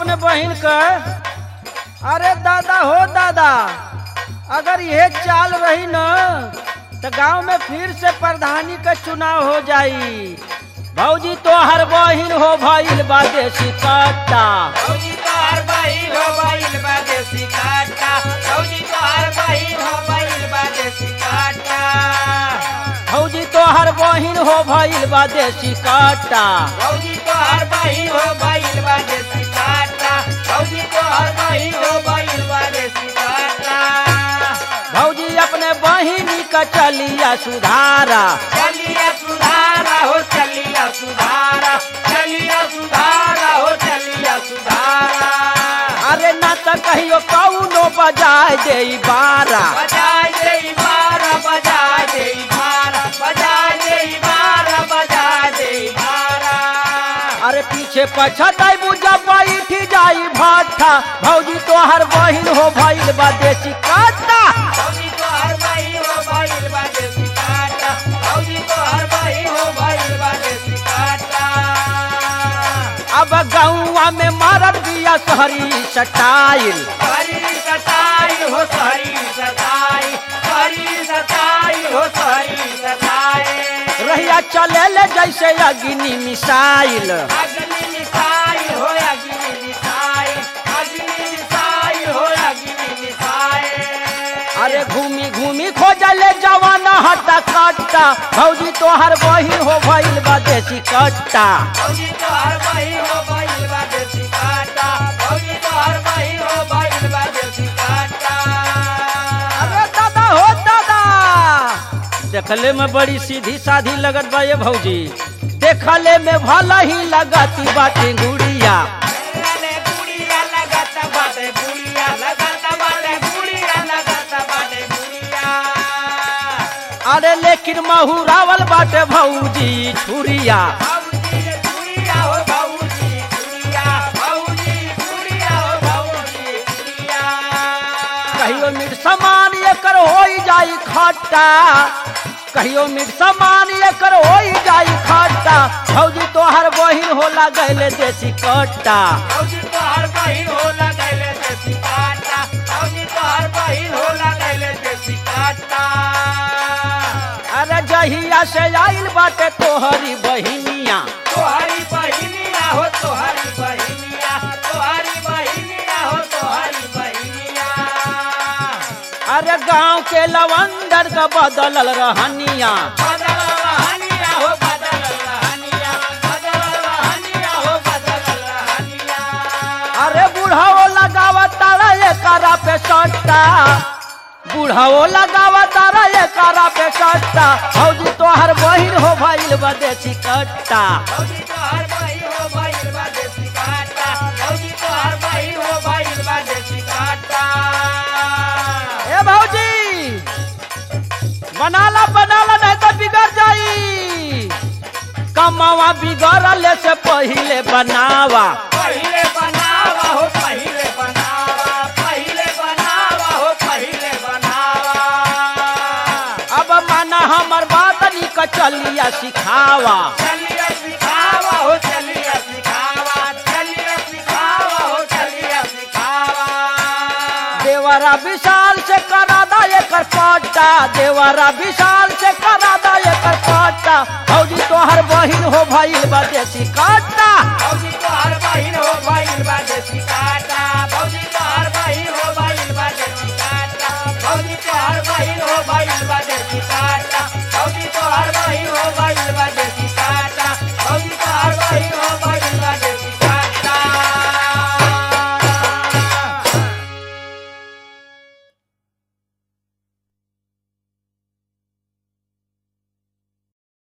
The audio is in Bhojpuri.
अपने बहन का अरे दादा हो दादा अगर यह चाल रही न तो गांव में फिर से प्रधानी का चुनाव हो जाई भौजी तो हर बहिन हो भइल बा देसी कट्टा भौजी तोहर बहिन हो बहिन बा देसी काटा भौजी तोहर बहिन हो बहिन बा देसी काटा भौजी तो हर बहिन हो भइल बा देसी कट्टा भौजी तोहर बहिन हो बहिन बा देसी काटा भौजी तोहर बहिन हो बहिन बा देसी काटा भौजी अपने बहिनी का चलिया सुधारा चलिया सुधारा हो चलिया सुधारा चलिया सुधारा हो चलिया सुधारा अरे ना तो कहियो कौनो बजाय दे बारा बजाय दे बारा बजाय दे बारा बजाय दे बारा बजाय दे बारा अरे पीछे पछताई बुझा बैठ जाई भाटा भौजी तो हर बहिन हो भइल बा देसी कट्टा भौजी तो हर बही हो बहिल बा देसी काटा भौजी तो हर बही हो बहिल बा देसी काटा अब गौवा में मारत दिया शहरी सटाइल हरी सताई हो सरी सताई हरी सताई हो सरी सताई रहिया चले ले जैसे अग्नि मिसाइल अग्नि मिसाई हो अग्नि मिसाई अग्नि मिसाई हो अग्नि मिसाई अरे घूमी घूमी खोजले जवाना हटा कट्टा भौजी तो हर बहिन हो भइल बा देसी कट्टा भौजी तो हर बही हो बहिल बा देसी काटा भौजी तो हर बही हो बहिल बा देसी काटा अरे दादा हो दादा देखले में बड़ी सीधी साधी लगत बा ये भौजी देखले में भला ही लगती बाटी गुड़िया अरे गुड़िया लगाता बाटे गुड़िया लगाता बाटे गुड़िया लगाता बाटे गुड़िया अरे लेकिन महूरावल बाटे भौजी छुरिया भौजी गुड़िया हो भौजी गुड़िया भौजी गुड़िया हो भौजी गुड़िया कहियो मिट समान एकर होई जाई खट्टा कहियो मिट समान एकर होई जाई खट्टा भौजी तोहर बहिन होला गैले देसी कट्टा भौजी तो हर बहिन हो लगैले देसी काटा भौजी तो हर बहिन हो लगैले देसी काटा अरे जहिया से आइल बाटे तोहरी बहिनिया तोहरी बहिनिया हो तोहरी बहिनिया तोहरी बहिनिया हो तोहरी बहिनिया अरे गांव के लवंडर का बदलल रहनिया बदल रहनिया हो बदल रहनिया बदल रहनिया हो बदल रहनिया अरे बुढ़ाओ लगावा तारा ये कारा पे सट्टा बुढ़ाओ लगावा तारा ये कारा पे सट्टा भौजी तोहर बहिन हो भइल बा देसी कट्टा भौजी तो हर बहिन हो बहिन बा देसी काटा भौजी तो हर बहिन हो बहिन बा देसी काटा ए भौजी बनाला बनाला नहीं तो बिगड़ जाई कमावा बिगड़ले से पहिले बनावा पहिले बनावा हो पहिले बनावा पहिले बनावा हो पहिले बनावा अब माना हमर बात निक चलिया सिखावा चलिए सिखावा हो चलिए सिखावा चलिए सिखावा हो चलिए सिखावा देवरा विशाल से करा दा एकर पट्टा देवरा विशाल से करा दा एकर पट्टा भौजी तोहर बहिन हो भइल बा देसी कट्टा